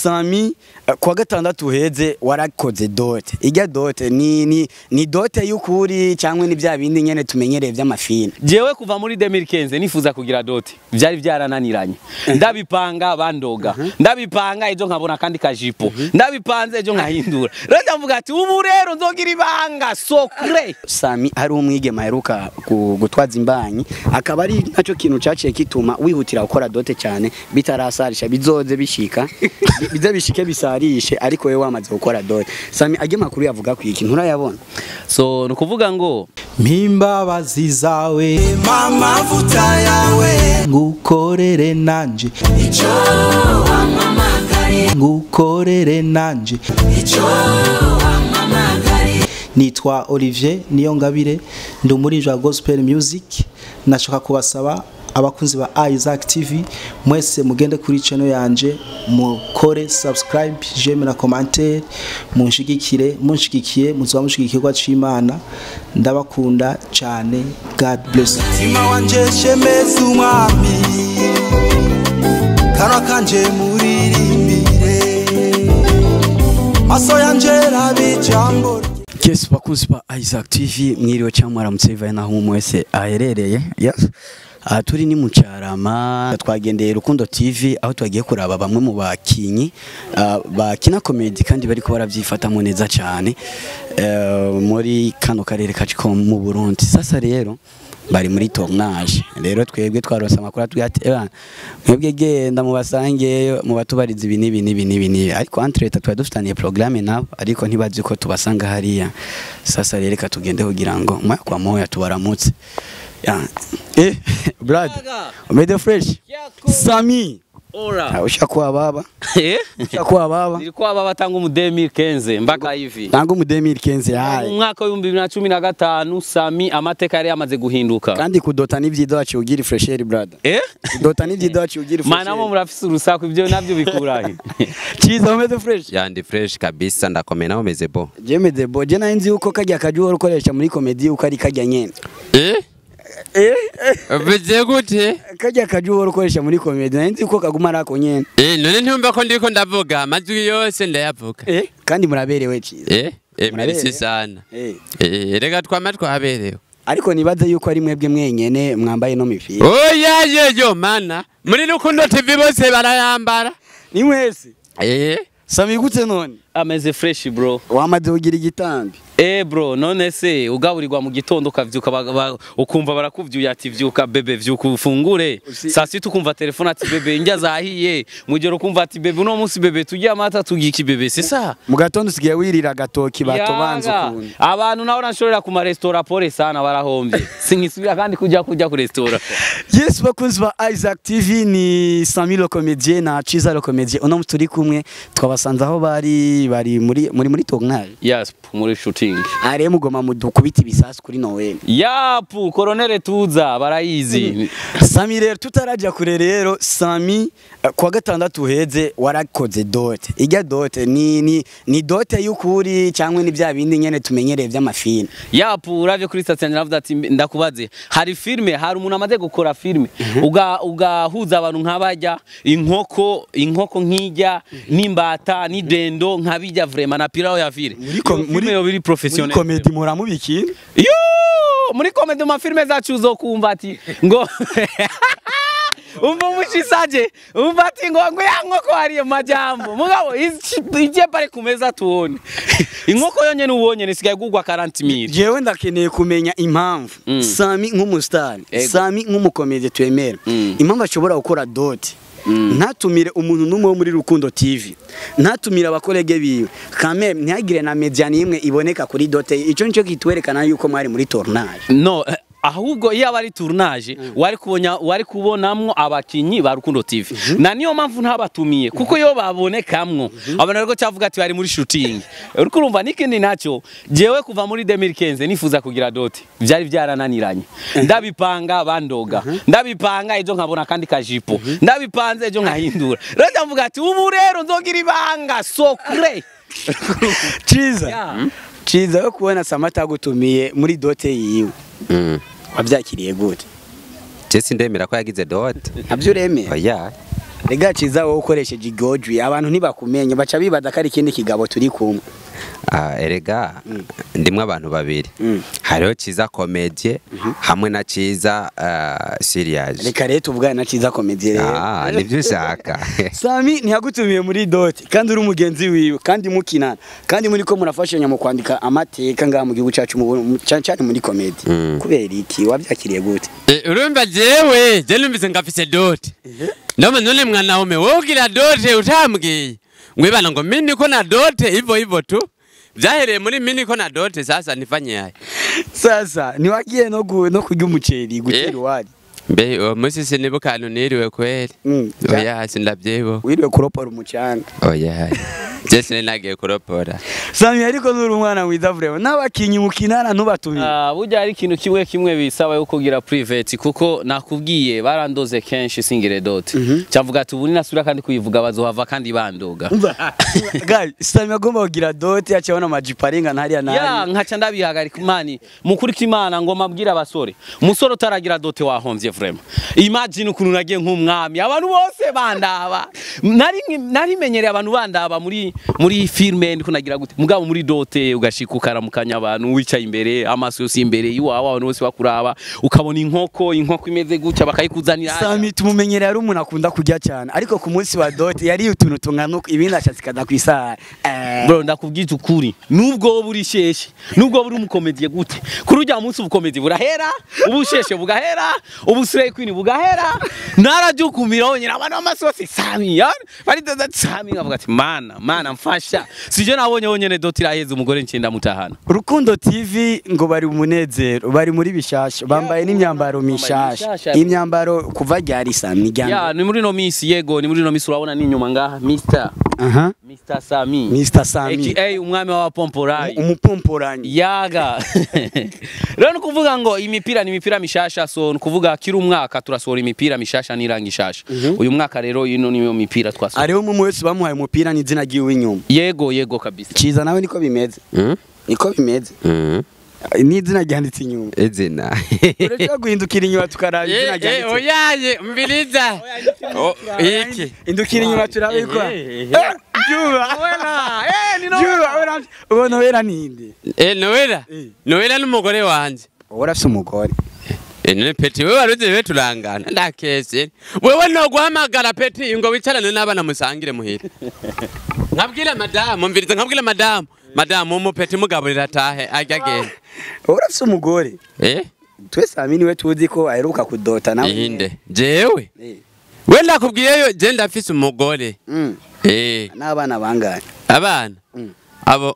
Sami eh, kuwa gatandatu uheze warakoze dote ijya dote ni ni ni dote y'ukuri cyangwa ni bya bindi nyene tumenyereye by'amafini jewe kuva muri 2015 nifuza kugira doti vyari vyarananiranye ndabipanga bandoga ndabipanga ejo nkabona kandi kajipo ndabipanze ejo nkahindura rero ndavuga ati ubu rero nzogira ibanga sokre Sami hari umwigema aheruka gu- gutwaza imbanyi akaba ari nacyo kintu cyaciye kituma wihutira gukora dote cyane bitarasarisha bizoze bishika bi- bize bishike bisarishe ariko wewe wamaze gukora dote Sami ajye makuru yavuga ku iki nturayabona so nukuvuga ngo mpimbabazi zawe amavuta yawe ngukorere nanje icyo wampamagariye ngukorere nanje icyo wampamagariye nitwa Olivier Niyongabire ndi umuririmbyi wa gospel music nashaka kubasaba abakunzi ba Isaac TV mwese mugende kuri channel yanje mukore subscribe j'aime na commentaire munshigikire munshigikiye muzoba mushigikirwa c'Imana ndabakunda cyane God bless you. mutima wanje shemeza umwami kanwa kanje muririmbire maso yanje rabe ijambo rye Yes, bakunzi ba Isaac TV mwiriwe cyangwa mwaramutse bivaye naho umwe wese aherereye yes. aha turi ni mu Cyarama twagendeye Rukundo TV aho twagiye kuraba bamwe mu bakinyi ah, bakina comedy kandi bariko baravyifatamo neza cyane eh, muri kano karere kacu ko mu Burundi sasa rero bari muri tournage rero twebwe twarose amakuru atubwira ati "Ebana, mwebwe genda mubasange mubatubariza ibi n'ibi n'ibi n'ibi n'ibi ariko entre leta twari dufitaniye programme nabo ariko ntibazi ko tubasanga hariya sasa rero reka tugende kugira ngo moya kwa moya tubaramutse ya eh brad umede fresh sami ora ushakuwa baba eh ushakuwa baba nilikuwa baba tangu mu 2015 mpaka hivi ntango mu 2015 mu yaye mwaka w'ibihumbi bibiri na cumi na gatanu sami amateka yari yamaze guhinduka kandi kudota n'ivyido wacu ugira fresheri brother eh kudota n'ivyido wacu ugira mana mo murafise urusaku ibyo navyo bikurahe Chiza umeze fresh yandi fresh kabisa ndakomeye nawe umeze bo Jemede bo je nari nzi yuko kajya kajuho ukoresha muri comedy uko ari kajya nyene eh eh bize gute kajya kajuho ukoresha muri comedy nari nzi yuko kaguma ari ako nyene eh none ntumva ko ndiko ndavuga amajwi yose ndayavuga eh kandi muraberewe Chiza eh eh Muraberewe? merci sana eh eh rega twama twaberewe ariko nibaze yuko ari mwebwe mwenyene mwambaye no mipira oya yeyo mana muri rukundo tv bose barayambara ni mwese eh sami gute none ameze fresh bro wamaze kugira igitambi Eh bro none se ugaburirwa mu gitondo ukavyuka ba- ba- ukumva barakuvyuye ati vyuka bebe vyuka ufungure Usi- saa sita ukumva telefone ati bebe indya zahiye mujoro ukumva ati bebe uno munsi bebe turye amata turye iki bebe c'est ça mu gatondo usigaye wirira agatoki batobanza Yaga. ukuntu abantu naho nashorera ku maresitora pole sana barahombye sinkisubira kandi kujya kujya ku resitora yes bakunzi ba Isaac TV ni Sami le comédien na Chiza le comédien uno munsi turi kumwe twabasanze aho bari bari muri muri muri tournage yes muri shooting are mugoma mudukubita ibisasu kuri Noel yapu koronere tuza barayizi Sami rero tutarajya kure rero Sami eh, kuwa gatandatu uheze warakoze dote ijya dote ni ni ni dote y'ukuri cyangwa ni bya bindi nyene tumenyereye by'amafini yapu uravye kuri station naravuze ati mbe- ndakubaze hari filme hari umuntu amaze gukora filme uga ugahuza abantu nk'abajya inkoko inkoko nk'ijya n'imbata n'idendo nk'abijya vraiment na pirao ya vile Muri com- Iyo filme muri- yo biri muri professionnel comedy muramubikira yo muri komedi mu mafilme zacu uzokumva ati ngo umva umushisaje umva ati ngo ngo ya nkoko hariyo majambo mugabo ici- ije pale kumeza tuone inkoko yonyene ubonye nisigaye gugwa 40000 jewe ndakeneye kumenya impamvu Mm. Sami nk'umusitari Ego. Sami nk'umukomedi twemera Mm. impamvu ashobora gukora dote ntatumire umuntu n'umwe wo muri Rukundo TV ntatumire abakorege biwe kame ntihagire na media n'imwe iboneka kuri dote icyo nicyo kitwerekana yuko mwari muri tournage no eh, ahubwo iyo aba ari tournage wari kubonya wari kubonamwo abakinyi ba Rukundo TV na niyo mpamvu ntabatumiye kuko iyo babonekamwo abana rero cyavuga ati bari muri shooting uriko urumva n'ikindi nacyo jewe kuva muri 2015 nifuza kugira dote byari byarananiranye ndabipanga bandoga ndabipanga ejo nkabona kandi kajipo ndabipanze ejo nkahindura rero ndavuga ati ubu rero nzogira ibanga sokre Chiza Yeah. Chiza yo kubona Samata agutumiye muri dote yiwe mm wabyakiriye gute je sindemera ko yagize dot ntabyo uremeye oya rega ciza wowe ukoresheje igojwi abantu ntibakumenye baca bibaza ko ari ikindi kigabo turi kumwe Ah, erega ndimwe abantu babiri Mm. hariho ciza komedie hamwe na ciza uh, serious reka rero tuvugane na ciza komedi rero ah nibyo ushaka sami ntiyagutumiye muri doti kandi uri umugenzi wiwe kandi mukinana kandi muri ko murafashanya mu kwandika amateka ngaha mu gihugu cyacu mu Burundi, cyane cyane muri komedi Mm. kubera iki wabyakiriye gute Eh, urumva jewe je numvise ngafise dote ndoma none mwana ume wowe ugira dote utambwiye mwibana ngo mimi niko na dote hivyo hivyo tu vyahereye muri mimi niko na dote sasa nifanye haya sasa ntiwagiye no gu- no kurya umuceri gutera Eh. iwari mbe uwo munsi sinibuka ahantu niriwe kweli Mm. oya sindavyibuka wiriwe kuropora umucanga oya je sininagiye kuropora sami ariko nuri umwana mwiza vrema n'abakinyi mukinana ntubatumiye Ah, burya ari ikintu kimwe kimwe bisaba yo kugira private kuko nakubwiye barandoze kenshi singire dote cyavuga ati ubu ninasubira kandi kuyivuga bazohava kandi bandoga Guys, sami agomba kugira doti acabona amajipo arenga ntariya ya nari nkaca ndabihagarika mani mukurika imana ngo mabwire abasore umusore utaragira dote wahomvye vrema imagine ukuntu nagiye nk'umwami abantu bose bandaba nari nari menyereye abantu bandaba muri muri filme ndiko nagira gute mugabo muri dote ugashika ukaramukanya abantu wicaye imbere amaso yose imbere iwawe abantu bose bakuraba ukabona inkoko inkoko imeze gutya bakayikuzanira sami tumumenyereye ari umuntu akunda kurya cyane ariko ku munsi wa doti yariye utuntu tungana uku, ibindi ashatse kaza ku isaha Eh, bro ndakubwiza ukuri nubwo wowe uri sheshe nubwo wowe uri umukomediye gute kuri ujya munsi ubukomedi burahera ubusheshe bugahera ubusireye kwini bugahera narajya ukumira wonyine abantu b'amasi bose sami ya baridoda sami nkavuga ati mana mana mfasha sije nabonye wonyene doti iraheza umugore ncenda mutahana Rukundo TV ngo bari umunezero bari muri bishasha bambaye n'imyambaro mishasha mishasha. imyambaro kuva ryari sami ya ryambere ni muri no misi yego ni muri no misi urabona n'inyuma ngaha Mr aha Mr Sami Mr Sami aka umwami w'abapomporayi umupomporanyi yaga rero ni ukuvuga ngo imipira ni imipira mishasha so ni ukuvuga kiri umwaka turasohora imipira mishasha n'iranga ishasha uyu mwaka rero ino niyo mipira twasohora ariho umwe wese bamuhaye umupira n'izina ry'iwe inyuma yego yego kabisa ciza nawe niko bimeze Mm? niko bimeze Mm. n'izina ryanditse inyuma izina urashobora guhindukira inyuma tukaraba izina Eh, eh, ryanditse oyaye umviriza Oh, iki indukira inyuma turabikwa Eh, eh, Juba Juba ubona wera ninde Eh, Noela Noela n'umugore wanje urafise umugore Eh, none peti wewe waruzi wewe turangana ndakese wewe no guhamagara peti ngo wicarane n'abana musangire muhira nkabwira madamu mviriza nkabwira madamu madamu umu peti mugaburira tahe ajya agenda urafise umugore eh twe sami niwe tuzi ko aheruka kudota nawe inde jewe Eh, we ndakubwiyeyo je ndafise umugore mm. eh n'abana bangahe abana Mm. abo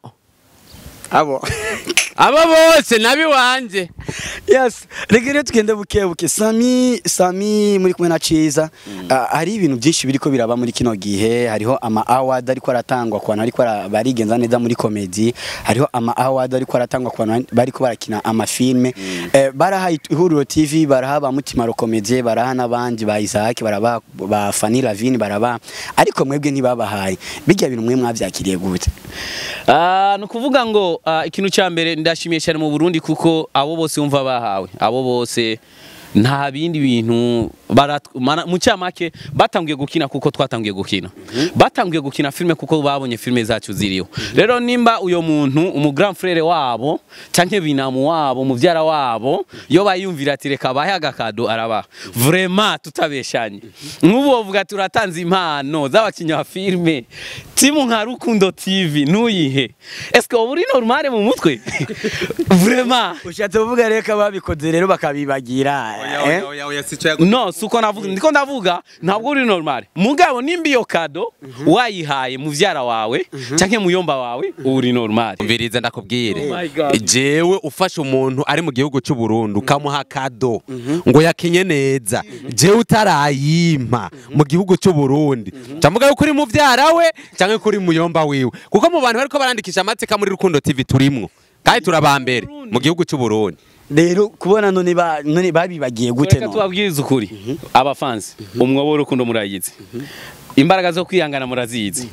abo abo bose nabi wanje yes reka rero tugende buke buke sami sami muri kumwe na ciza Ah, hari ibintu byinshi biriko biraba muri kino gihe hariho ama award ariko aratangwa ku bantu ariko bara- barigenza neza muri komedi hariho ama award ariko aratangwa ku bantu bariko barakina amafilme eh, baraha ihuriro tv baraha ba mutima komedie baraha n'abandi ba isaac baraba ba fani lavine baraba ariko mwebwe ntibabahaye bijya bintu mwe mwavyakiriye gute Ah, ni ukuvuga ngo ah, ikintu cya mbere ndashimiye cyane mu Burundi kuko abo bose bumva bahawe abo bose nta bindi bintu barat- mana- mu cyamake batangiye gukina kuko twatangiye gukina batangiye gukina filime kuko babonye filime zacu ziriho rero nimba uyo muntu umu grand frere wabo canke binamu wabo muvyara wabo yo bayumvira ati reka bahe agakado arabaha vraiment tutabeshanye nk'ubu bavuga ati uratanze impano z'abakinnyi ba filime timu nka rukundo tv ntuyihe eske uba uri normale mu mutwe vraiment ushatse kuvuga rero ko ababikoze rero bakabibagira eh? no suko navuga ndiko ndavuga ntabwo uri normal mugabo nimba iyo kado wayihaye muvyara wawe canke muyomba wawe uri normal umviriza ndakubwire Oh my God. jewe ufashe umuntu ari mu gihugu cy'u Burundi ukamuha kado ngo yakinye neza jewe utarayimpa mu gihugu cy'u Burundi camuga yuko uri muvyara we canke kuri muyomba wiwe kuko mu bantu bariko barandikisha amateka muri Rukundo TV turimwo kandi turabambere mu gihugu cy'u Burundi rero kubona none ba- none babibagiye gute reka none tubabwirize ukuri abafansi umwobo w'urukundo murayizi imbaraga zo kwihangana murazizi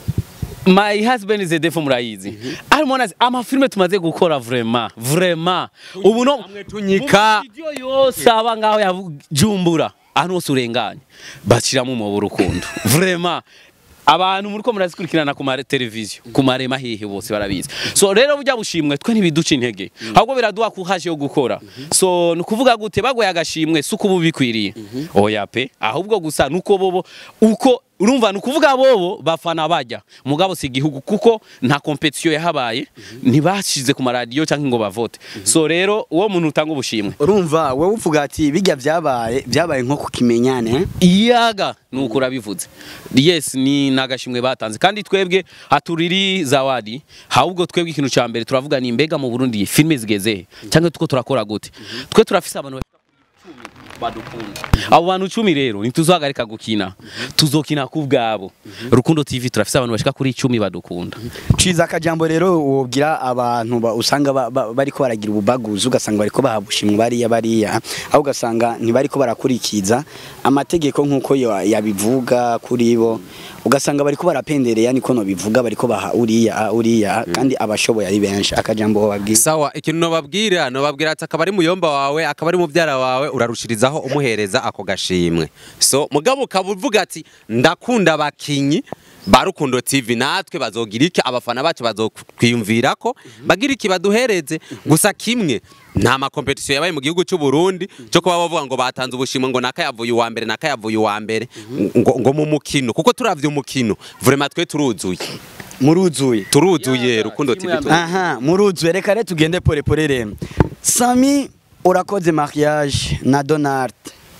My husband is a defo murayizi arimo nazi amafilme tumaze gukora vraiment vraiment ubu no tunyika. mu video yose aba ngaho yajumbura ahantu hose urenganye bashyiramo umwobo urukundo vraiment abantu muri ko murazikurikirana ku mateleviziyo ku marema hehe bose barabizi so rero burya bushimwe twe ntibiduca intege ahubwo biraduha kuhaje yo gukora so ni ukuvuga gute bagoye agashimwe si uko uba ubikwiriye oya pe ahubwo gusa nuko bobo uko urumva ni ukuvuga bobo bafana bajya mugabo si igihugu kuko nta kompetisiyo yahabaye ntibashize ku maradiyo cyangwa ngo bavote so rero uwo muntu utanga ubushimwe urumva wowe uvuga ati bijya byabaye byabaye nko ku kimenyane iyaga nuko urabivuze yes ni nagashimwe batanze kandi twebwe haturiri zawadi ahubwo twebwe ikintu cya mbere turavuga ni mbega mu Burundi filime zigeze he cyangwa tuko turakora gute twe turafise abantu bashika kuri icumi badukunda abo bantu icumi rero ntituzahagarika gukina tuzokina ku bwabo rukundo tv turafise abantu bashika kuri icumi badukunda ciza akajambo rero wobwira abantu ba- usanga ba- ba- bariko baragira ububaguzi ugasanga bariko bahabushimwa bariya bariya aho ugasanga ntibariko barakurikiza amategeko nk'uko yo- yabivuga kuri bo ugasanga bariko barapendereya niko no bivuga bariko baha uriya uriya kandi abashoboye ari benshi akajambo wababwira sawa ikintu nobabwira nobabwira ati akaba ari muyomba wawe akaba ari mubyara wawe urarushirizaho umuhereza ako gashimwe so mugabo ukaba uvuga ati ndakunda abakinyi ba Rukundo TV natwe bazogira iki abafana bacu bazokwiyumvira ko bagira iki baduhereze gusa kimwe nta makompetisiyo yabaye mu gihugu cy'u Burundi cyo kuba bavuga ngo batanze ubushimwe ngo nakayavuye uwa mbere nakayavuye uwa mbere ngo, ngo mu mukino kuko turavye umukino vraiment twe turuzuye muruzuye turuzuye Rukundo TV turuzuye. aha muruzuye reka rero tugende pole pole rero sami urakoze mariage na donald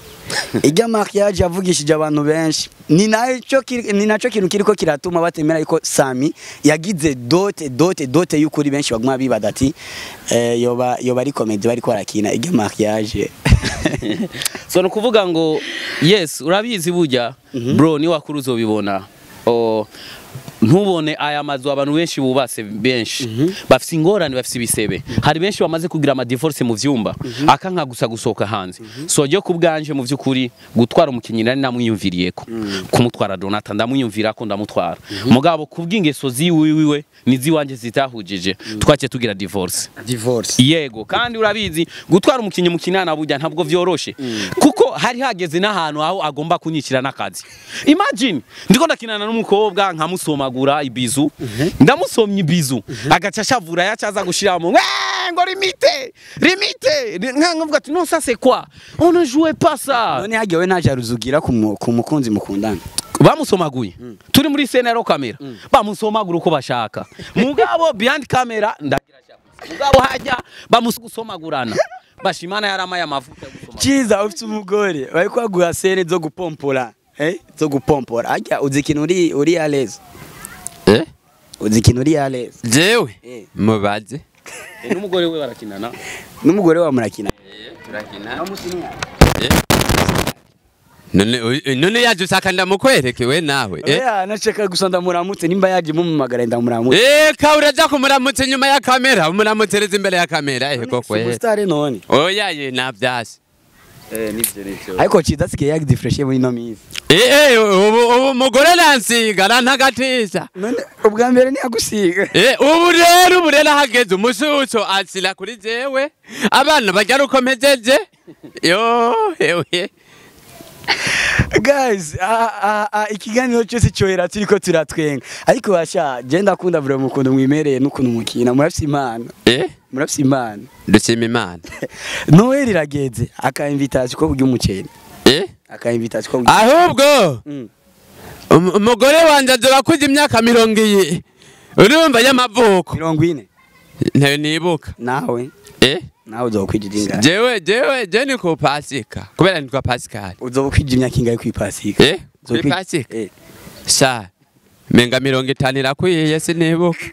ijya mariage yavugishije abantu benshi ni nacyo kiri- ni nacyo kintu kiriko kiratuma batemera yuko sami yagize dote dote dote y'ukuri benshi baguma bibada ati eh, yoba yoba ari komedi bariko barakina ijya mariage so ni ukuvuga ngo yes urabizi burya bro ni wakuru uzobibona O, ntubone aya mazu abantu benshi bubatse benshi bafite ingorane bafite ibisebe hari benshi bamaze kugira amadivorce mu vyumba akanka gusa gusohoka hanze so ryo ku bwanje mu vy'ukuri gutwara umukinnyi nari namwiyumviriyeko kumutwara donata ndamwiyumvirako ndamutwara mugabo ku bw'ingeso ziwiwe niziwanje zitahujije twaciye tugira divorce divorce yego kandi urabizi gutwara umukinnyi mu kinana burya ntabwo vyoroshe kuko hari hageze n'ahantu aho agomba kunyikira n'akazi imagine ndiko ndakinana n'umukobwa nkamusomagura ibizu ndamusomye ibizu agaca ashavura yacaza gushiramo "Eh, ngo limite limite nkankavuga ati non ça c'est quoi on ne jouait pas ça none hagiwe ntaje aruzugira ku mu- ku mukunzi mukundana bamusomaguye turi muri senero kamera bamusomagura uko bashaka mugabo behind camera ndagira shabuzi mugabo hajya bamusomagurana bashimana yaramaye amavuta yo gusoma Chiza ufite umugore bari kwaguha sere zo gupompora eh zo gupompora ajya uzi ikintu uri uri alez eh uzi ikintu uri alez jewe Eh. mubaze Eh, n'umugore we barakinana n'umugore wa murakina turakina none uyu- none yaje usaka ndamukwereke we nawe eh eh nashaka gusa ndamuramutse nimba yaje mumumagara ndamuramutse eh ka uraja kumuramutse nyuma ya kamera umuramutereza imbere ya kamera eh koko eh superstar none oya ye navyasi eh nivyo nivyo ariko Chiza sikiye yagize fresh muri no mizi eh eh ubu ubu umugore nansiga arantagatisha none ubwa mbere niyagusiga Eh, ubu rero ubu rero hageze umususo asira kuri jewe abana barya ruko mpejeje yo ewe guys ah, ah, ah, ikiganiro cyose cyohera turiko turatwenga ariko basha je ndakunda vure mukundu mwimereye n'ukuntu mukina murafise impano eh murafise impano dushima imana noel irageze aka invitation ko burya umuceri eh aka invitation ko burya ahubwo Mm. um- umugore wanje azoba kuza imyaka mirongo iyi urumva y'amavuko mirongo ine ntayo nibuka nawe eh nawe uzoba ukwija ingahe jewe jewe je ni ku pasika kubera nitwa pasikali uzoba ukwija imyaka ingahe kwipasika eh kuri pasika eh sha menga mirongo itanu irakwiye sinibuka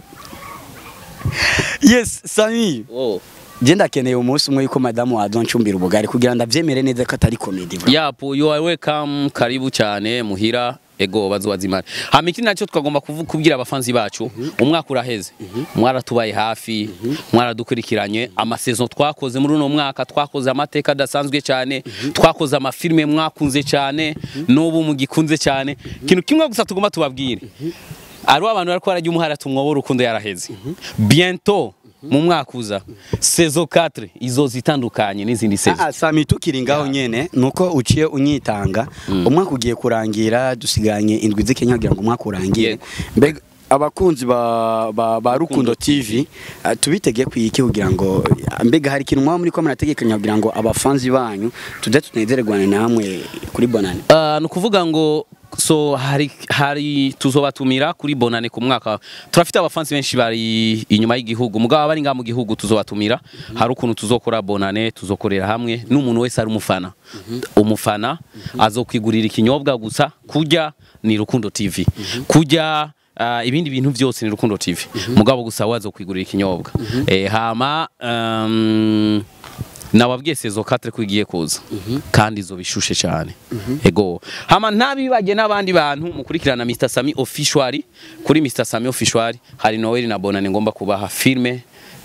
yes sami oh je ndakeneye umunsi umwe yuko madamu wazoncumbira ubugari kugira ndavyemere neza ko atari comedy bro. yapo you are welcome karibu cyane muhira ego bazubazimana hama ikindi nacyo twagomba kuvu- kubwira abafanzi bacu umwaka uraheze mwaratubaye hafi mwaradukurikiranye amasezo twakoze muri uno mwaka twakoze amateka adasanzwe cyane twakoze amafilime mwakunze cyane n'ubu mugikunze cyane ikintu kimwe gusa tugomba tubabwire ariho abantu bari barajya umuhara tumwobo urukundo yaraheze bientôt mu mwaka uza saison 4 izoza itandukanye n'izindi saison Ah, Sami tukiri ngaho nyene nuko uciye unyitanga umwaka ugiye kurangira dusiganye indwi z'Kenya kugira ngo umwaka urangire Yego. mbega abakunzi ba, ba, ba Rukundo TV uh, tubitege kwiki kugira ngo mbega hari ikintu mwaba muri ko murategekanya kugira ngo abafanzi banyu tuze tunezererwane namwe kuri bonane Uh, ni ukuvuga ngo so hari hari tuzobatumira kuri bonane ku mwaka turafite abafansi benshi bari inyuma y'igihugu mugabo abari ngaha mu gihugu tuzobatumira hari ukuntu tuzokora bonane tuzokorera hamwe n'umuntu wese ari umufana umufana azokwigurira ikinyobwa gusa kurya ni Rukundo TV kurya Uh, ibindi bintu byose ni Rukundo TV mugabo gusa wazo kwigurira ikinyobwa eh, hama um, nababwiye sezo 4 ko igiye kuza kandi izo bishushe cyane ego hama ntabibage n'abandi bantu mukurikirana Mr Sami official kuri Mr Sami official hari Noel na Bonane ngomba kubaha filme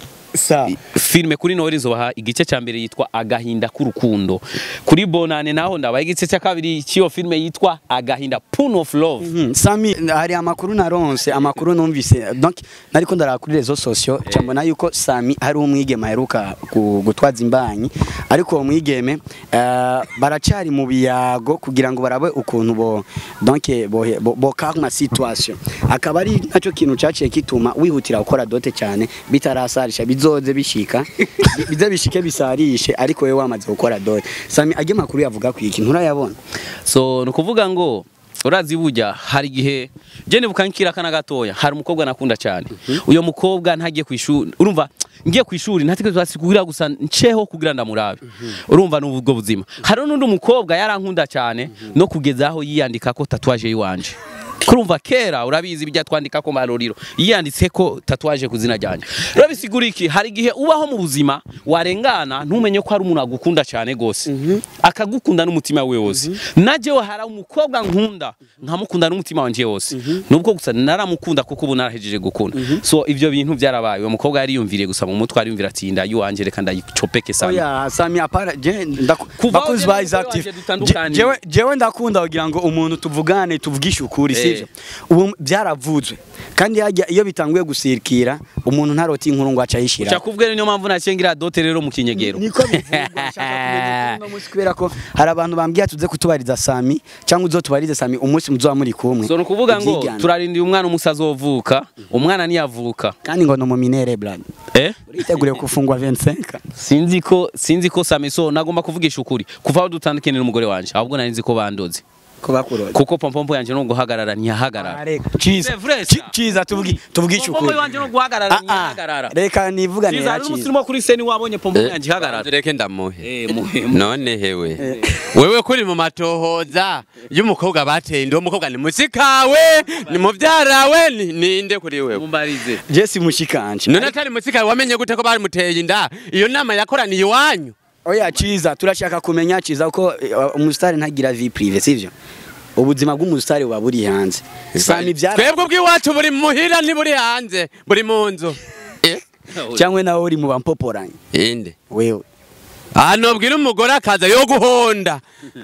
sa filme kuri Noel izobaha igice cya mbere yitwa agahinda k'urukundo kuri Bonane naho ndabaha igice cya kabiri cy'iyo filme yitwa agahinda Poon of Love Mhm, Sami hari amakuru naronse amakuru numvise donc nariko ndaraba kuri rezo sosio ca mbona yuko Sami hari umwigeme aheruka gu- gutwaza imbanyi ariko uwo mwigeme eh, baracari mu biyago kugira ngo barabe ukuntu bo donc bo, bo, bo calme situation akaba ari naco kintu caciye kituma wihutira gukora dote cyane bitarasarisha bizoze bishika bi- bize bishike bisarishe ariko wewe wamaze gukora dote Sami ajye makuru yavuga ku iki nturayabona so ni ukuvuga ngo urazi burya hari igihe je nibuka nkira kana gatoya hari umukobwa nakunda cyane uyo mukobwa ntagiye ku ishuri urumva ngiye ku ishuri ntatekereza kugira gusa nceho kugira ndamurabe urumva n'ubwo buzima hari n'undi mukobwa yarankunda cyane no kugeza aho yiyandika ko tatuwaje yiwanje kurumva kera urabizi bijya twandika ko maroriro yiyanditse ko tatuwaje ku zina ryanjye rero bisigura iki hari igihe ubaho mu buzima warengana ntumenye ko hari umuntu agukunda cyane gose akagukunda n'umutima we wose najewe hari umukobwa nkunda nkamukunda n'umutima wanje wose nubwo gusa naramukunda kuko ubu narahejeje gukunda so ivyo bintu byarabaye uwo mukobwa yari yumviriye gusa mu mutwe ariyumvira ati ndayuwanje reka ndayicopeke sana Oya Sami apara je ndaku Kuva bakuzi aho ba ugeze Isaac umugore TV. wanje dutandukaniye. Je- jewe jewe ndakunda kugira ngo umuntu tuvugane tuvugishe ukuri Eh. sivyo ubu byaravuzwe kandi hajya iyo bitanguye gusirikira umuntu ntarota inkuru ngo acayishira cyakubwira niyo mpamvu nacengira dote rero mu kinyegero niko bivugwa nshaka kumenya ukuri uno munsi kubera ko hari abantu bambwiye tuze kutubariza Sami cyangwa uzotubarize Sami umunsi muzoba muri kumwe so ni ukuvuga ngo Ivyigana. turarindira umwana umusa azovuka umwana niyavuka kandi ngo no mu minere brad eh uriteguriye gufungwa 25 sinzi ko sinzi ko samiso nagomba kuvugisha ukuri kuva aho dutandukanye n'umugore wanje ahubwo nari nzi ko bandoze ko bakuroza kuko pompompo yanje no guhagarara ntiyahagarara Ciza C'est vrai, Ci- ça. ciza tuvugi tuvugishe pompompo ukuri yanje no guhagarara Ah, ah. ntiyahagarara reka nivugane Ciza ya hari ciza umusirimu kuri seni wabonye pompompo yanje ihagarara reke ndamuhe eh muhemu none hewe wewe kuri mu matohoza y'umukobwa bateye ndi uwo mukobwa ni musikawe ni muvyarawe ni- ninde kuri wewe mumbarize Jesse mushikanje none atari musikawe wamenye gute ko barimuteye inda iyo nama yakoraniye iwanyu oya ciza turashaka kumenya ciza ko eh, umusitari ntagira vie prive sivyo ubuzima bw'umusitari buba buri hanze sami byara twebwe ubw'iwacu buri muhira ntiburi hanze buri mu nzu Eh, cyangwa nawe uri mu bampoporanye inde wewe hano bwira umugore akaza yo guhonda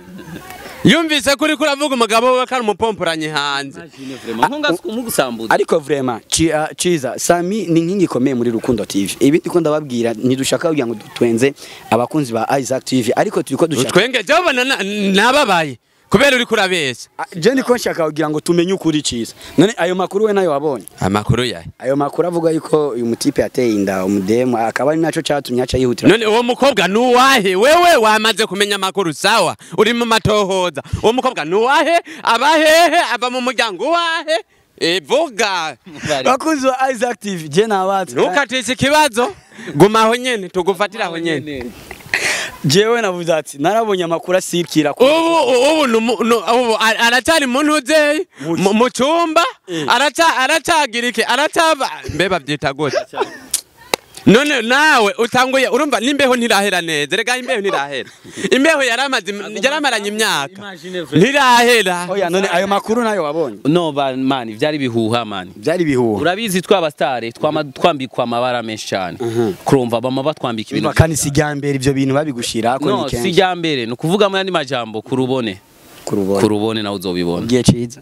yumvise kuri kuravuga umugabo we ko ari umupomporanye hanze ntungasumugusambuza ariko vraiment ci- ah, ciza sami ni inkingi ikomeye muri rukundo tv ibi ndiko ndababwira ntidushaka kugira ngo dutwenze abakunzi ba Isaac tv ariko turiko dushaka utwenge jabona nababaye kubera uri kurabeshya Ah, je ndiko nshaka kugira ngo tumenye ukuri ciza none ayo makuru we nayo wabonye amakuru yahe ayo makuru avuga yuko uyu mutipe yateye inda umudemu akaba ari naco catumye aca yihutira none uwo mukobwa nuwahe wewe wamaze kumenya amakuru sawa uri mu matohoza uwo mukobwa nuwahe abahehe ava mu muryango wahe e vuga bakunzi ba Isaac TV je nabatse ntukatishe ikibazo guma aho nyene tugufatira aho nyene jewe navuze ati narabonye amakuru asirikira ku ubu ubu numu- nu- ubu a- aracyari mu ntuzeyi mu mu cyumba araca- aracagira iki aracava mbe babyita gute none nawe utanguye urumva n'imbeho ntirahera neza rega imbeho ntirahera imbeho yaramaze yaramaranye imyaka ntirahera oya none ayo makuru nayo wabonye no ba- mani byari bihuha mani byari bihuha urabizi tw'abastare twama twambikwa amabara menshi cyane kurumva bama batwambika ibintu Urumva kandi si mbere ibyo bintu babigushira ko no ni si kenshi ijya mbere ni ukuvuga mu yandi majambo kurubone kurubona kurubone nawe uzobibona ugiye ciza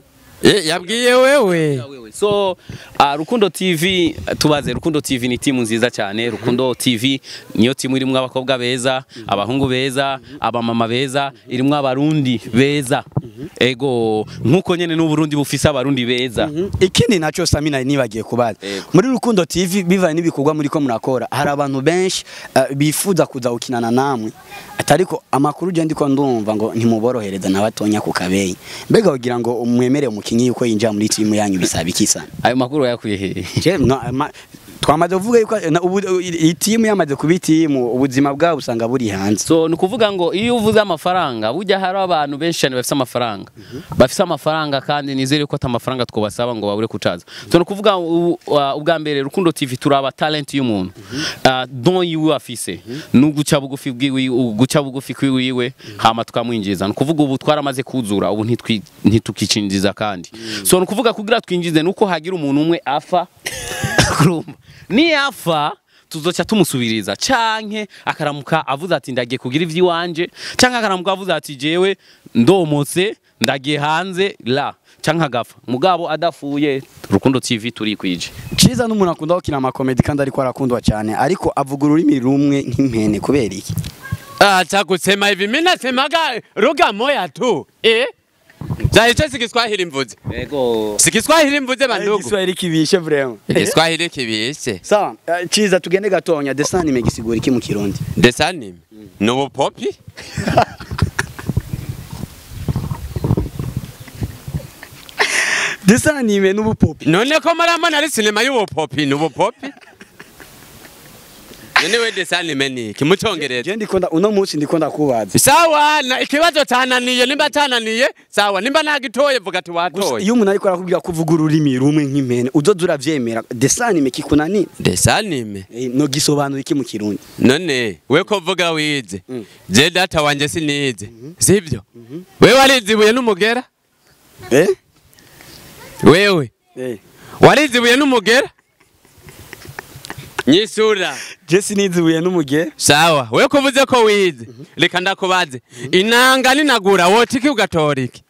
Eh, yabwiye wewe so uh, Rukundo TV tubaze Rukundo TV ni timu nziza cyane Rukundo TV niyo timu irimo abakobwa beza abahungu beza abamama beza irimo abarundi beza ego nkuko nyene n'uburundi bufise abarundi beza ikindi nacyo Samina nibagiye kubaza Yego. muri Rukundo TV bivanye n'ibikorwa muri ko murakora hari abantu benshi eh, bifuza kuza gukinana namwe atariko amakuru je ndiko ndumva ngo ntimuborohereza na batonya ku kabeyi mbega kugira ngo umwemere umukinyi yuko yinjira muri timu yanyu bisaba iki sana ayo makuru yakuye hehe Je, no, ma- twamaze kuvuga yuko na- ubu iyi timu yamaze kuba itimu ubuzima bwabo usanga buri hanze so ni ukuvuga ngo iyo uvuze amafaranga burya hari abantu benshi cyane bafite amafaranga bafite amafaranga kandi nizere ko ata mafaranga twabasaba ngo babure kucaza so ni ukuvuga u- uh, ubwa mbere rukundo tv turaba talent y'umuntu uh, don yiwe afise ni uguca bugufi bwiwe guca bugufi kwiwiwe hama tukamwinjiza ni ukuvuga ubu twaramaze kuzura ubu ntitwi- ntitukicinjiza kandi so ni ukuvuga kugira twinjize nuko hagira umuntu umwe afa urumva niyafa tuzoca tumusubiriza canke akaramuka avuze ati ndagiye kugira ivy'iwanje canke akaramuka avuze ati jewe ndomotse ndagiye hanze la canke agafa mugabo adafuye rukundo tv turikwije Ciza n'umuntu akunda gukina amakomedi kandi ariko arakundwa cyane ariko avuga ururimi rumwe nk'impene kubera iki acha kusema hivi mimi nasemaga lugha moja tu eh za hicho si Kiswahili mvuze ego si Kiswahili mvuze bandugu Igiswahili kibishe vraiment Kiswahili kibishe sawa eh, Ciza tugende gatonya desani megisigura iki mu kirundi desani nubu popi desani me n'ubupopi none ko marama ari sinema y'ubu popi nubu popi none we desani meni kimucongereza je ndikunda uno munsi ndikunda kubaza sawa na ikibazo tananiye nimba tananiye sawa nimba nagitoye vuga ati Gusa watoye iyo umuntu ariko arakubwira kuvuga ururimi rumwe nk'impene uzoza uravyemera desani me kikunani desanime eh, no gisobanura iki mu kirundi none we ko vuga wize je data wanje sinize sivyo wewe warizibuye n'umugera eh wewe eh warizibuye n'umugera nyisura je sinizibuye n'umuge sawa we kuvuze ko wize reka ndakubaze inanga ninagura wotiki ugatoriki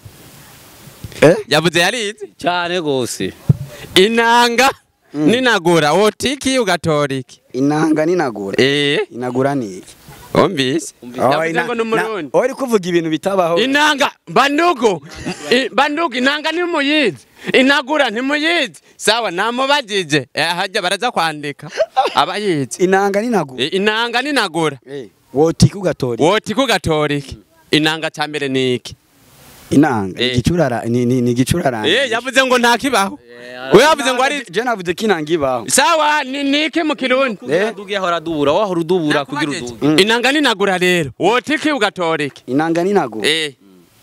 eh yavuze yarize cyane gose inanga ninagura wotiki ugatoriki inanga ninagura eh inagura ni iki umvise Oh, yavuze ina- ngo na- n'umurundi uri kuvuga ibintu bitabaho inanga bandugu I- bandugu inanga ntimuyizi inagura ntimuyizi sawa namubajije Eh, hajya baraza kwandika abayizi inanga ninagura I- inanga ninagura eh wotiki ugatori woti kugatoriki inanga cya mbere ni iki inanga Eh. igicurara ni ni ni gicurara Eh, yavuze ngo ntakibaho we yavuze ngo ari je navuze ko inanga ibaho sawa ni ni iki mu kirundi kugira duge ahora dubura wahora udubura kugira uduge inanga ninagura rero woti ki ugatoriki inanga ninagura eh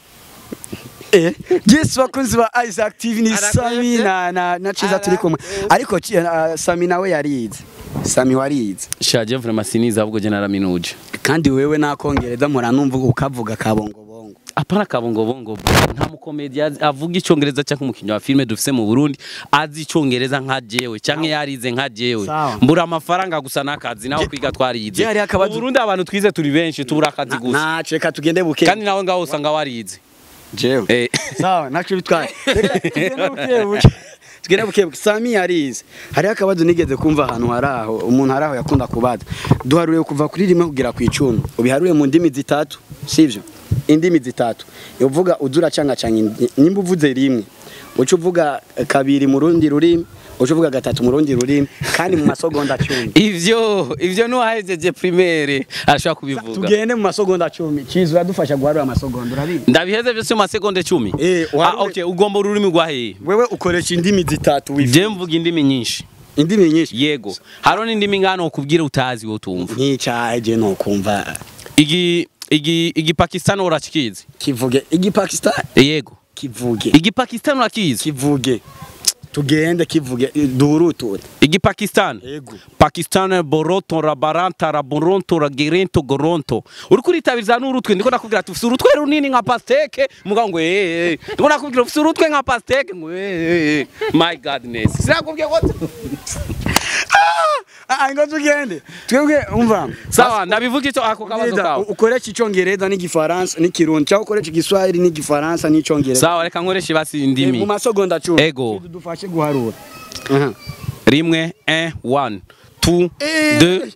eh yes bakunzi ba Isaac TV ni Arakwete. Sami na na na Ciza turi kumwe ariko Ci- uh, Sami nawe yarize Sami warize shaje vraiment siniza ahubwo je naraminuje kandi wewe nakongereza mpora numva ukavuga kabongo bongo apana kabongobongo nta mukomedi azi- avuga icyongereza cyangwa umukinnyi wa filime dufise mu Burundi azi icyongereza nka jewe cyangwa yarize nka jewe Sawa. mbura amafaranga gusa n'akazi naho kwiga twarize je hariho akabazo- mu Burundi abantu twize turi benshi tubura akazi gusa nace reka tugende buke kandi nawe ngaho usanga warize jewe Eh. sawa naco bitwaye Reka tugende buke buke tugende buke buke Sami yarize hariho akabazo nigeze kumva ahantu hari aho umuntu hari aho yakunda kubaza duharuriye kuva kuri rimwe kugera ku icumi ubiharuriye mu ndimi zitatu sivyo indimi zitatu uvuga uzura canga canga nimba uvuze rimwe uca uvuga kabiri mu rundi rurimi uca uvuga gatatu mu rundi rurimi kandi mu masegonda cumi ivyo ivyo nuwahejeje primaire arashobora kubivuga tugende mu masegonda cumi kizu yadufasha guharura amasegonda urabizi ndabiheze vyose mu masegonde cumi Eh, ah, uharure- okay ugomba ururimi rwa hehe wewe ukoresha indimi zitatu wifuza je mvuga indimi nyinshi indimi nyinshi yego hariho n'indimi ngano ukubwira utazi wowe utumva nk'icyaha je no kumva igi igi igi Pakistan urakizi kivuge igipakistan yego kivuge igi Pakistan urakizi kivuge tugende kivuge duhurutute igipakistan Yego. pakistan boroto rabaranta raboronto ragerento goronto uri kuritabiriza n'urutwe ndiko nakubwira ati ufite urutwe runini nka pasteke mugabo ngo eh eh ndiko nakubwira ufite urutwe nka pasteke ngo eh eh eh my godness sinakubwiye ko Ah, ngo tugende twebwe umva sawa ndabivuga icyo ako kabazo Neza, kawe ukoresha icyongereza n'igifaransa n'ikirundi cyangwa ukoresha igiswahili n'igifaransa n'icyongereza sawa reka nkoreshe basi Eh, mu indimi masegonda cumi Ego. dufashe guharura Aha. rimwe 1 1 2 2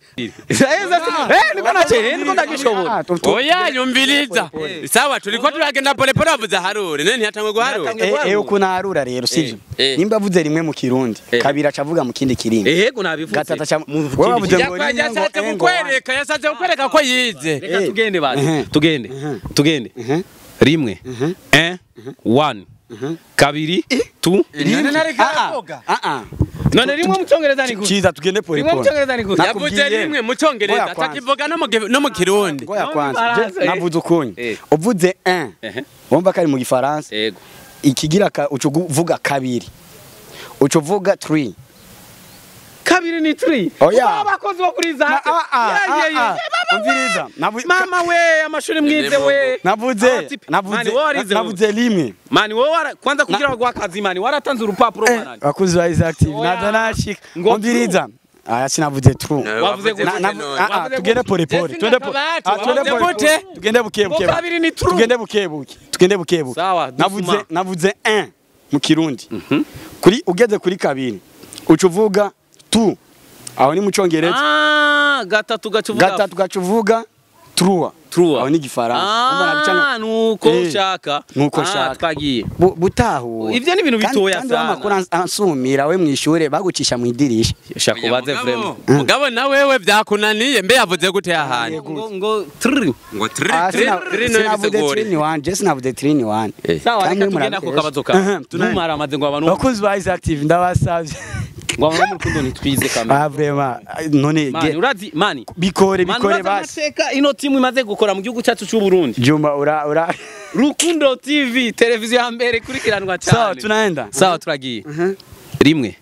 eh niko nache niko ndagishobora Ah, tu- tu- oya nyumviriza sawa turiko turagenda polepole bavuze harure none ntiyatangwe guharura Eh, eh, ukuntu aharura rero sivyo Eh, eh. nimba avuze rimwe mu kirundi Eh. kabiri acavuga mu kindi kirimi ehego nabivuze gatatu aca Mu wowe wavuze ngo Yakwa- rimwe ngo yashatse eh, ngo kukwereka yashatse kukwereka ko yize reka Eh. tugende basi Mhm. tugende tugende Mhm. rimwe 1 1 kabiri 2 Ah, ah, ah. none rimwe mu cyongereza ni gute Ciza tugende rimwe mu polepole cyongereza ni gute yavuze Nakubwiye. rimwe mu cyongereza Ngoya kwanza. atakivuga no mu gi- no mu kirundi ngoya No, kwanza Ifaransa, Je- eh. navuze ukunye Eh. uvuze 1 ehe wumva kari mu gifaransa yego ikigira ka uca uvuga kabiri uca uvuga 3 kabiri ni 3 Oya. abakozi bo kuri za Ah, ah, ah, Yeah, yeah, yeah. ah. umviriza navu- mama we amashuri mwize we navuze Abati- navuze Mani, wowe warize wowe. navuze rimwe mani wowe wara- kwanza kugira ngo akazi mani waratanze urupapuro Eh, mwanani bakuzi ba Isaac TV Oya. naza nashika Ngo umviriza aya sinavuze true wavuze wavuze gute Na- gute na- none? ah, ah, Wavuze tugende gute? pole pole Jesse twende po- Ndakabati, ah, twende wavuze pole gute? pole. tugende buke buke Ngo kabiri ni true. tugende buke buke tugende buke buke Sawa, navuze dusuma. navuze 1 mu kirundi kuri ugeze kuri kabiri uca uvuga tu aho ni mu cyongereza ah gatatu gacuvuga gatatu gaca uvuga trua true aho ni igifaransa Urumva nabicanga- ah nuko Eh, ushaka nuko Ah, nshaka. twagiye Bu- butahura Ivyo ni ibintu Kandi- bitoya kandi sana. wamakuru ans- ansumira we mwishure bagucisha mu idirisha shaka ubaze vrema mugabo na wewe byakunaniye mbe yavuze gute yahandi ngo ngo three ngo tri Ah, tri sina- tri no sinavuze bisegore three ni one je sinavuze three ni one sawa Kandi reka tugende ako murabesha. kabazo Aha, kawe tunaye. ntumara amaze ngo abantu bakuzi ba Isaac TV ndabasavye ngo abantu mu rukundo ntitwize kamera ah vraiment none mani ge- urazi mani bikore mani bikore urazi basi amateka ino timu imaze gukora mu gihugu cyacu cy'u Burundi Juma ura ura Rukundo TV televiziyo ya mbere ikurikiranwa sawa cyane tunaenda sawa turagiye rimwe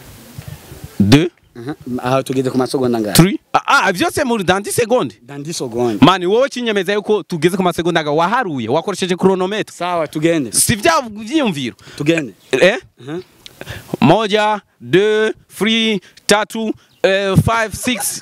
deux aha tugeze ku masegonda ngahe three ah ah, byose muri dans 10 secondes dans 10 secondes mani wowe kinyemeza yuko tugeze ku masegonda nga waharuye wakoresheje chronometer sawa tugende si vya vyiyumviro tugende eh moja deux three tatu eh, five six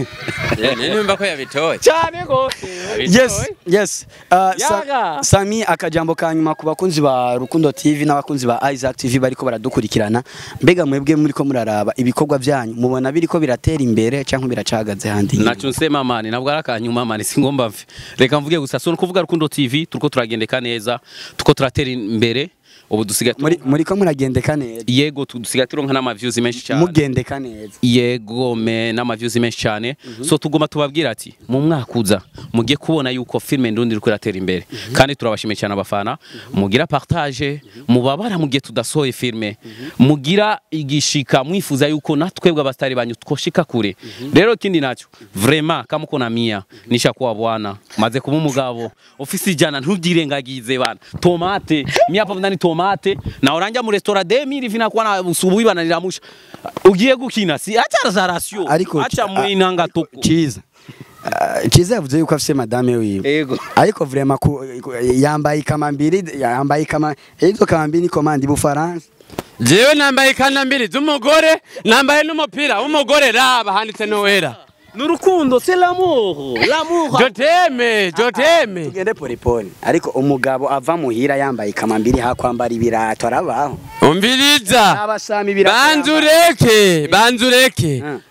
nimba ko yabitoye cyane gose yes yes uh, sa, Yaga. Sami akajambo ka nyuma ku bakunzi ba Rukundo TV n'abakunzi ba Isaac TV bariko baradukurikirana mbega mwebwe muriko muraraba ibikorwa byanyu mubona biriko biratera imbere cyangwa biracagaze handi inyuma? naco nsema mani ntabwo ari akanyuma mani singomba mve reka mvuge gusa so kuvuga rukundo tv turiko turagendeka neza turiko turatera imbere ubu dusigaye muri muriko muragendeka neza yego tu- dusigaye turonka n'amaviews menshi cyane mugendeka neza yego me n'amaviews menshi cyane so tugomba tubabwira ati mu mwaka uza mugiye kubona yuko filme ndundi iriko iratera imbere kandi turabashimiye cyane abafana mugira partage mubabara mugiye tudasohoye filme mugira igishika mwifuza yuko natwebwe abastari banyu twoshika kure rero kindi nacho vraiment kama uko na mia nisha kuwa bwana maze kuba umugabo ofisi jana ntugirengagize bana tomate mia hapa ndani tomate na oranja mu restaurant 2000 vinakuwa na usubuhi bana niramusha ugiye gukina si acha za ratio Ariko- acha mwinanga toko Kiza Ah, Kiza yavuze yuko afise madame wiwe ego ariko vraiment ku- ku- yambaye ikamambiri yambaye ikama izo kamambiri ni komandi bufaransa jewe nambaye ikanda z'umugore nambaye n'umupira w'umugore raba handitse nowera nurukundo c'est l'amour l'amour joteme joteme tugende polipoli ariko umugabo ava muhira yambaye ikamambiri hakwambara ibirato arabaho umviriza abasami ibirato banzureke banzureke Mm.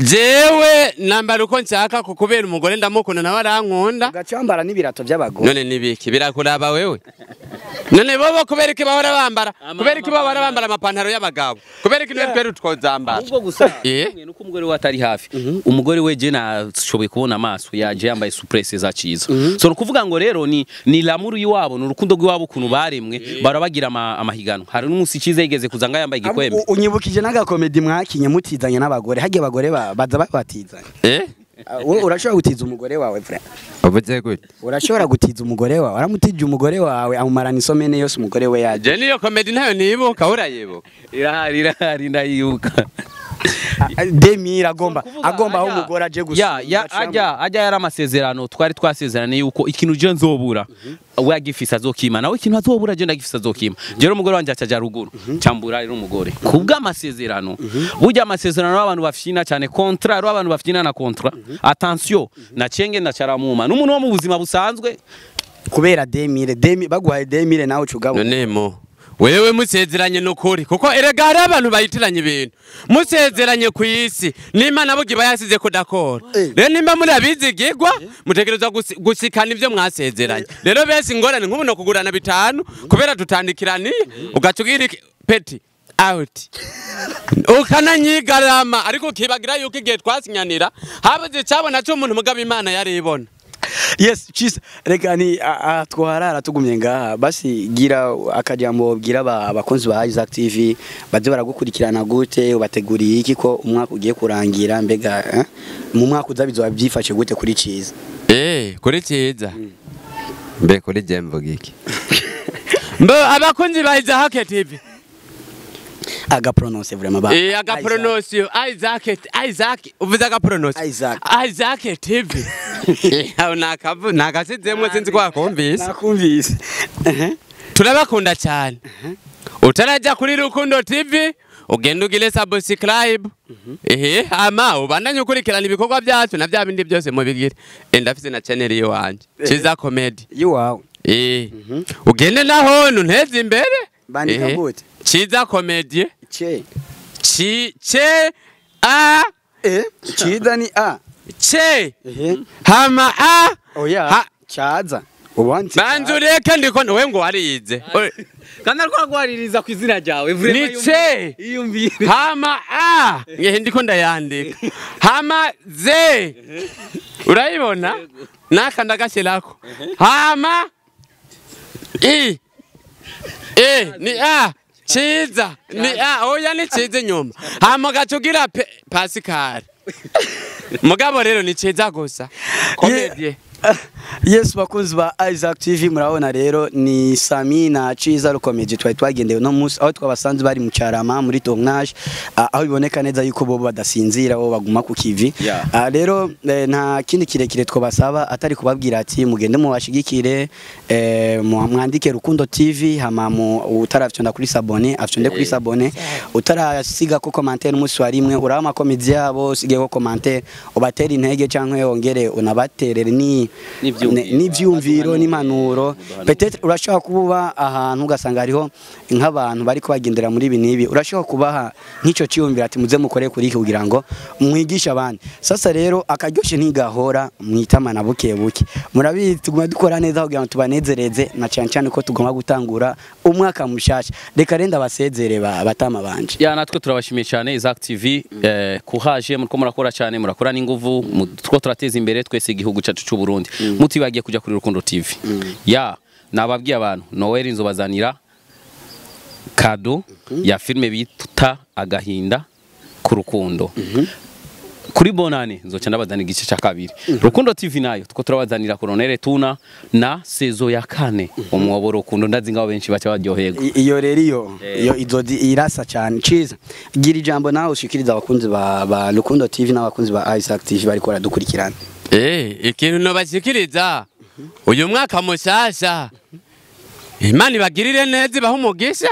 jewe nambara uko nshaka ku kubera umugore ndamukunda nawe arankunda ugacambara n'ibirato by'abagore none nibiki birakuraba wewe none bobo kubera iki bahora bambara kubera iki bahora bambara amapantaro y'abagabo kubera iki niwe twere twozambara ubwo gusa Eh? hamwe nuko umugore we atari hafi umugore we je nashoboye kubona amaso yaje yambaye supresse za ciza so ni ukuvuga ngo rero ni ni lamuru y'iwabo ni urukundo rw'iwabo ukuntu baremwe bara bagira ama- amahiganwa hari n'umunsi ciza yigeze kuza ngo yambaye igikwembe U- unyibukije n'agakomedi mwakinye mutizanye n'abagore hagiye abagore ba- baza babatizanye eh Ah, wowe urashobora gutiza umugore wawe frère uvuze gute urashobora gutiza umugore wawe aramutije umugore wawe amumarana isomene yose umugore we yaje je niyo komedi ntayo nibuka urayibuka irahari irahari ndayibuka demire agomba Kuvuga, agomba aho ajya- umugore aje ya gusura ya ajya ajya yari amasezerano twari twasezeranye yuko ikintu je nzobura we agifise azokima nawe ikintu azobura je ndagifise azokima je rero umugore wanje acaja ruguru cambura rero umugore kubwa amasezerano burya amasezerano y'abantu bafyina cyane kontra rero abantu bafyina na kontra attention na cenge na charamuma n'umuntu wo mu buzima busanzwe kubera demire demi baguhaye demire nawe ucugabo none mo wewe musezeranye nukuri kuko erega hari abantu bayitiranye ibintu musezeranye ku isi n'imana burya iba yasize kudakora Eh. rero nimba muri abizigirwa mutegerezwa gusi- gusikana ibyo mwasezeranye rero bese ingorane nk'ubu no kugurana bitanu kubera tutandikiraniye ugaca ugira iki- peti out ukananyigarama ariko ukibagira yuko igihe twasinyanira habuze icyabona cy'umuntu mugabo imana yari ibona yes chisa reka ni a- a- twoharara tugumye ngaha basi gira akajambo bwira aba- abakunzi ba Isaac TV baze baragukurikirana gute ubateguriye iki ko umwaka ugiye kurangira mbega eh? mu mwaka uza bizoba byifashe gute kuri ciza Eh, kuri cyiza mbe kuri je mvuga iki mbe abakunzi ba Isaac TV aga pronounce vraiment ba eh aga pronosio Isaac Isaac uvuze aga pronosio Isaac. Isaac TV aho nakavu nakasizemwe sinzi kwa kumvise nakumvise Ehe. turabakunda cyane utarajya kuri Rukundo TV ugenda ugire subscribe ehe ama ubandanye ukurikirana ibikorwa byacu na bya bindi byose mubigire Eh, ndafise na channel yiwanje Chiza Comedy yiwawe Eh. Ugende naho nunteze imbere. Bandika Eh. gute? Chiza comedy. che Chi che a eh ciza ni a che ehe hama a oya Ha- caza ubanze banzureka ndiko we ngo warize. Oye, kandi ariko agwaririza ku izina ryawe Ni ce iyumvire hama a ngehe ndiko ndayandika. Hama ze urayibona naka ndagashyirako hama i e ni a ciza ni a oya ni ciza inyuma hama gacugira pe pasikari mugabo rero ni ciza gusa komedie Yes bakunzi ba Isaac TV murabona rero ni Sami na Chiza rukomeje twari twagendeye no munsi aho twabasanze bari mu cyarama muri tournage ah, aho biboneka neza yuko bo badasinzira bo baguma ku kivi Yeah. Ah, rero eh, nta kindi kirekire twabasaba atari kubabwira ati mugende mubashigikire eh, mu- mwandike Rukundo TV hama mu utarafyonda kuri sabone afyonde kuri sabone utarasiga ko commentaire umunsi wa rimwe uraba amakomedi yabo usige ko commentaire ubatera intege canke wongere unabaterere ni N'ivyumviro. ne- n'ivyumviro n'impanuro peut-être urashobora kuba ahantu ugasanga hariho nk'abantu bari kubagendera muri ibi n'ibi urashobora kubaha nk'icyo cyiyumviro ati muze mukore kuri iki kugira ngo mwigishe abandi sasa rero akaryoshe ntigahora mwitamana buke buke murabizi tuguma dukora neza kugira ngo tubanezereze na cyane cyane ko tugomba gutangura umwaka mushasha reka renda basezere ba- batama banje ya natwe turabashimiye cyane Isaac TV eh, kuhaje muriko murakora cyane murakora n'inguvu mu- two turateza imbere twese igihugu cyacu cy'u Burundi mutibagiye kuja kuri Rukundo TV ya nababwiye abantu Noel nzobazanira kado ya filme bita agahinda ku rukundo kuri bonane nzoca ndabazanira igice cya kabiri rukundo tv nayo two turabazanira koronere tuna na sezo ya kane umwobo rukundo ndazi ngaho benshi baca baryoherwa I- iyo rero iyo Eh. iyo izodi irasa cyane ciza gira ijambo nawe ushikiriza abakunzi ba, ba Rukundo TV n'abakunzi ba Isaac TV bariko baradukurikirana Eh, ikintu nobashikiriza uyu mwaka mushasha imana ibagirire neza ibahe umugisha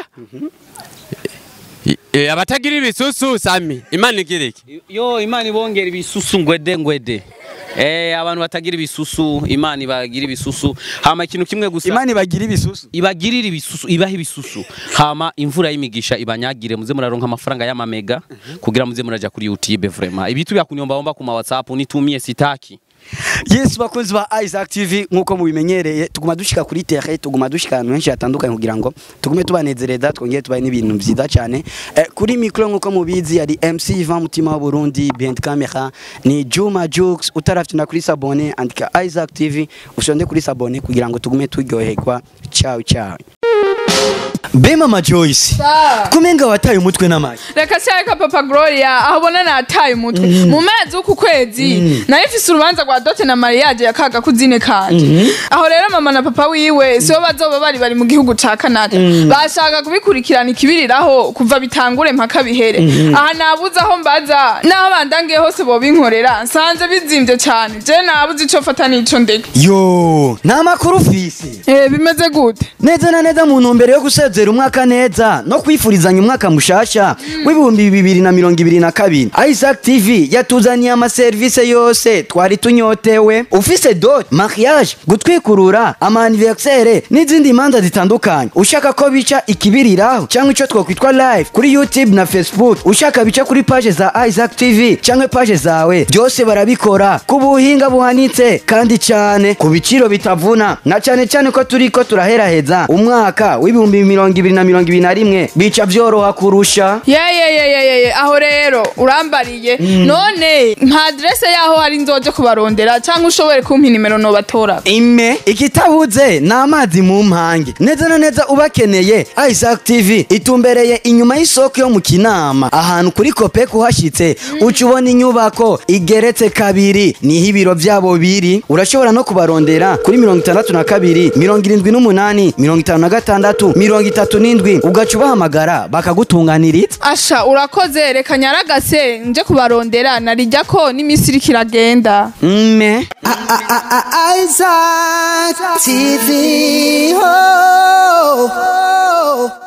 Eh, abatagira ibisusu sami imana igira iki yo imana ibongera ibisusu ngwede ngwede eh abantu batagira ibisusu imana ibagira ibisusu hama ikintu kimwe gusa imana ibagira ibisusu ibagirira ibisusu ibaha ibisusu hama imvura y'imigisha ibanyagire muze muraronka amafaranga y'amamega kugira muze muraja kuri YouTube vraiment ibitu bya kunyomba ku ma WhatsApp nitumie sitaki Yes bakunzi ba Isaac TV nkuko mubimenyereye tuguma dushika kuri terre tuguma dushika ahantu henshi hatandukanye kugira ngo tugume tubanezereza twongere tubaye n'ibintu byiza cyane eh, kuri micro nkuko mubizi yari MC Ivan Mutima wa Burundi behind camera ni Juma Jux utarafite na kuri sabone andika Isaac TV ushonde kuri sabone kugira ngo tugume turyoherwa ciao ciao be mama joyce Sa. kumenga wataye umutwe n'amashyi reka shyaka papa gloria aho ubona nataye umutwe mu mezi w'uku kwezi nari mfise urubanza rwa dote na mariage ya kaga kuzine kanje aho rero mama na papa wiwe sibo bazoba bari bari mu gihugu ca canada bashaka kubikurikirana ikibiriraho kuva bitangure mpaka bihere aha nabuze aho mbaza n'aho bandangiye hose bobinkorera nsanze bizimvye cane je nabuze ico fata n'ico ndeka yo nta makuru ufise Eh, bimeze gute neza na neza mu ntumbero yo gusezera umwaka neza no kwifurizanya umwaka mushasha w'ibihumbi bibiri na mirongo ibiri na kabiri isaac tv yatuzaniye amaserivisi yose twari tunyotewe ufise dot mariage gutwikurura amaniversere n'izindi manza zitandukanye ushaka ko bica ikibiriraho cyangwa icyo twakwitwa live kuri youtube na facebook ushaka bica kuri page za isaac tv cyangwa page zawe byose barabikora ku buhinga buhanitse kandi cyane ku biciro bitavuna na cyane cyane ko turi ko turaheraheza umwaka w'ibihumbi mirongo ibiri na mirongo ibiri na rimwe bica byoroha kurusha yeyeyeyeyeye aho rero urambariye none nta adrese yaho hari nzoje kubarondera cyangwa ushobore kumpa inimero nobatora ime ikitabuze ni amazi mu mpange neza na neza ubakeneye isaac tv itumbereye inyuma y'isoko yo mu kinama ahantu kuri kopek uhashyitse uca ubona inyubako igeretse kabiri niho ibiro byabo biri urashobora no kubarondera kuri mirongo itandatu na kabiri mirongo irindwi n'umunani mirongo itanu na gatandatu mirongo itatu n'indwi ugaca ubahamagara bakagutunganiriza asha urakoze reka nyaragase nje kubarondera narijya ko n'iminsi iriko iragenda mme Isaac TV. Oh, oh, oh.